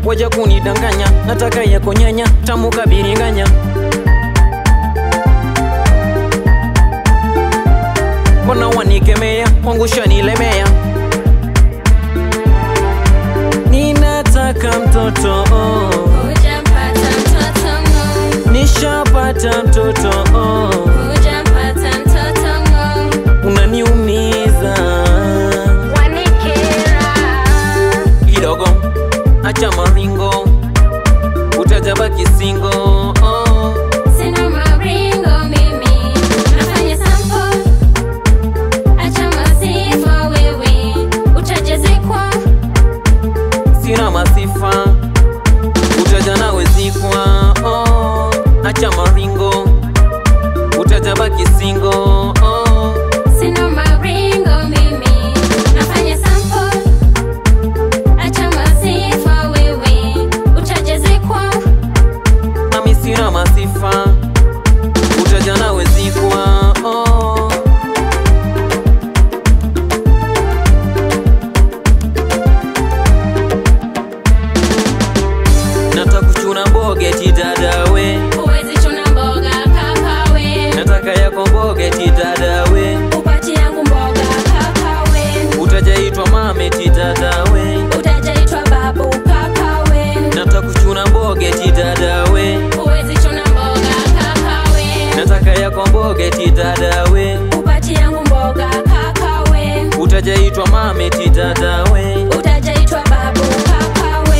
waja kunidanganya nataka yako nyanya tamu kabiringanya mbona wanikemea kwangu shanilemea ninataka mtoto oh. Hujampata mtoto ng'o, nishapata mtoto oh. hujampata mtoto ng'o, unaniumiza wanikera. kidogo acha maringo utajabaki singo oh. Sina maringo mimi, nafanya sample. Acha masifa wewe, utajazikwa. sina masifa utaja nawe zikwa oh. acha maringo utajabaki singo oh. Sina maringo mimi, nafanya sample. Acha masifa wewe, utajazikwa. nami sina masifa utaja nawe zikwa oh. nataka kuchuna mbogeti dadawe Huwezi chuna mboga kakawe, nataka yako mbogeti dadawe upati yangu mboga kakawe, utajaitwa mameti dadawe utajaitwa babu kakawe. nataka kuchuna mbogeti dadawe Huwezi chuna mboga kakawe, nataka yako mbogeti dadawe upati yangu mboga kakawe, utajaitwa mameti dadawe utajaitwa babu kakawe.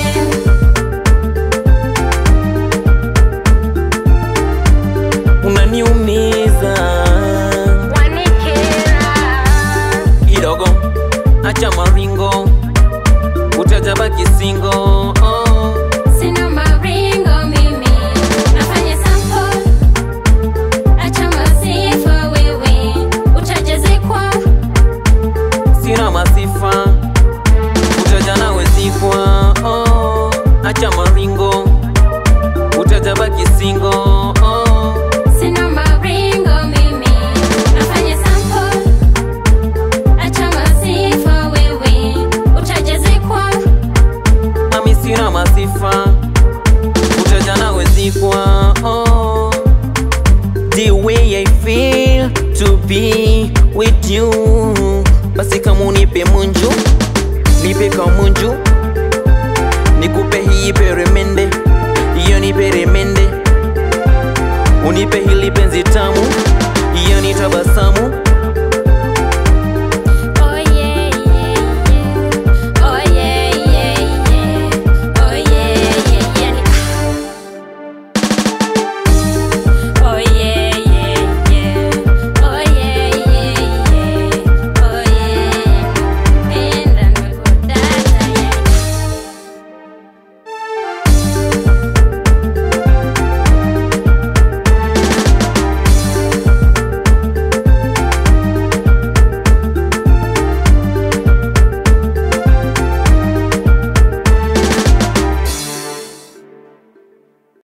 unaniumiza Wanikera. kidogo acha maringo utajabaki singo oh. Sina maringo mimi, nafanya sample. Acha masifa wewe, utajazikwa. sina masifa utaja nawe zikwa oh. acha maringo utajabaki singo oh. Sina maringo mimi, nafanya sample. Acha masifa wewe, utajazikwa. nami sina masifa utaja nawe zikwa oh. the way I feel to be with you basi kama unipe munju nipe kamunju nikupe hii peremende hiyo ni peremende unipe hili penzi tamu hiyo ni tabasamu